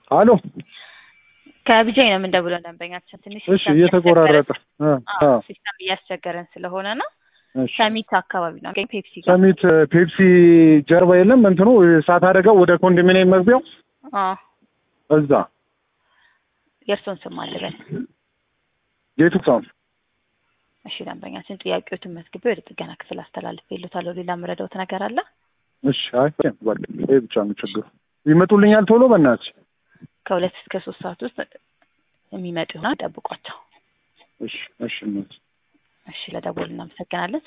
አሎ ከቢጃይ ነው የምንደውለው ደንበኛችን ትንሽ እሺ እየተቆራረጠ እ አ ሲስተም እያስቸገረን ስለሆነ ነው። እሺ ሰሚት አካባቢ ነው ገኝ ፔፕሲ ጋር ሰሚት ፔፕሲ ጀርባ የለም እንትኑ እሳት አደጋው ወደ ኮንዶሚኒየም መግቢያው አዎ እዛ የእርሶን ስም አልበል። ጌቱ ሳም እሺ ደንበኛችን ጥያቄዎትን መዝግቤ ወደ ጥገና ክፍል አስተላልፌ ይሉታለሁ። ሌላ የምረዳውት ነገር አለ? እሺ አይ በቃ ይሄ ብቻ ነው ችግሩ። ይመጡልኛል ቶሎ በእናትሽ። ከሁለት እስከ ሶስት ሰዓት ውስጥ የሚመጡ ይሆናል። ጠብቋቸው። እሺ እሺ እናት እሺ ለደወሉ እናመሰግናለን።